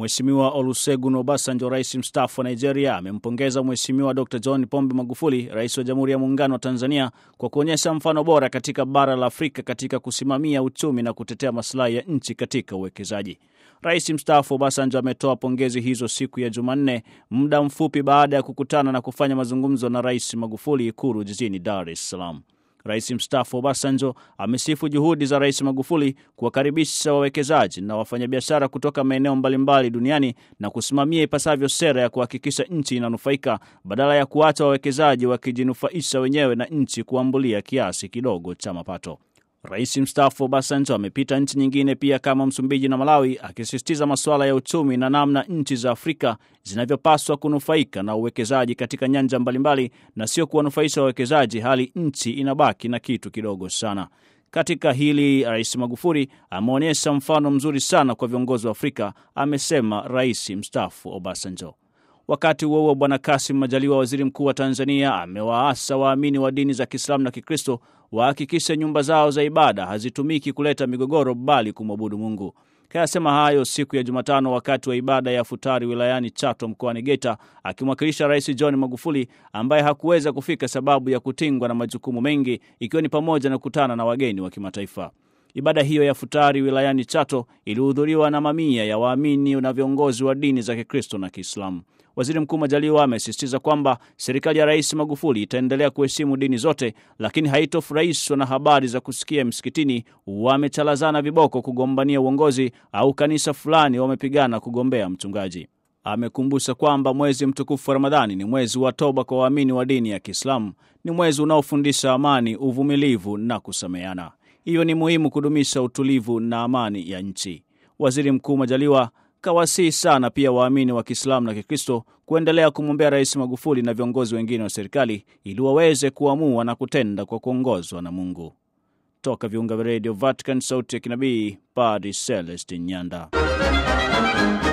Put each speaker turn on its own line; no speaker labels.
Mheshimiwa Olusegun Obasanjo, rais mstaafu wa Nigeria, amempongeza Mheshimiwa Dr John Pombe Magufuli, rais wa Jamhuri ya Muungano wa Tanzania, kwa kuonyesha mfano bora katika bara la Afrika katika kusimamia uchumi na kutetea masilahi ya nchi katika uwekezaji. Rais mstaafu Obasanjo ametoa pongezi hizo siku ya Jumanne, muda mfupi baada ya kukutana na kufanya mazungumzo na Rais Magufuli Ikulu jijini Dar es Salaam. Rais mstaafu Obasanjo amesifu juhudi za Rais Magufuli kuwakaribisha wawekezaji na wafanyabiashara kutoka maeneo mbalimbali duniani na kusimamia ipasavyo sera ya kuhakikisha nchi inanufaika badala ya kuacha wawekezaji wakijinufaisha wenyewe na nchi kuambulia kiasi kidogo cha mapato. Rais mstaafu Obasanjo amepita nchi nyingine pia kama Msumbiji na Malawi, akisisitiza masuala ya uchumi na namna nchi za Afrika zinavyopaswa kunufaika na uwekezaji katika nyanja mbalimbali na sio kuwanufaisha wawekezaji hali nchi inabaki na kitu kidogo sana. Katika hili Rais Magufuli ameonyesha mfano mzuri sana kwa viongozi wa Afrika, amesema Rais mstaafu Obasanjo. Wakati huo huo, Bwana Kasim Majaliwa, waziri mkuu wa Tanzania, amewaasa waamini wa dini za Kiislamu na Kikristo wahakikishe nyumba zao za ibada hazitumiki kuleta migogoro, bali kumwabudu Mungu. Kayasema hayo siku ya Jumatano wakati wa ibada ya futari wilayani Chato mkoani Geita, akimwakilisha Rais John Magufuli ambaye hakuweza kufika sababu ya kutingwa na majukumu mengi, ikiwa ni pamoja na kukutana na wageni wa kimataifa. Ibada hiyo ya futari wilayani Chato ilihudhuriwa na mamia ya waamini na viongozi wa dini za Kikristo na Kiislamu. Waziri Mkuu Majaliwa amesisitiza kwamba serikali ya Rais Magufuli itaendelea kuheshimu dini zote, lakini haitofurahishwa na habari za kusikia msikitini wamechalazana viboko kugombania uongozi au kanisa fulani wamepigana kugombea mchungaji. Amekumbusha kwamba mwezi mtukufu wa Ramadhani ni mwezi wa toba kwa waamini wa dini ya Kiislamu, ni mwezi unaofundisha amani, uvumilivu na kusameana. Hiyo ni muhimu kudumisha utulivu na amani ya nchi. Waziri Mkuu Majaliwa kawasihi sana pia waamini wa Kiislamu na Kikristo kuendelea kumwombea Rais Magufuli na viongozi wengine wa serikali ili waweze kuamua na kutenda kwa kuongozwa na Mungu. Toka viunga vya redio Vatican, sauti ya kinabii, Padre Celestin Nyanda.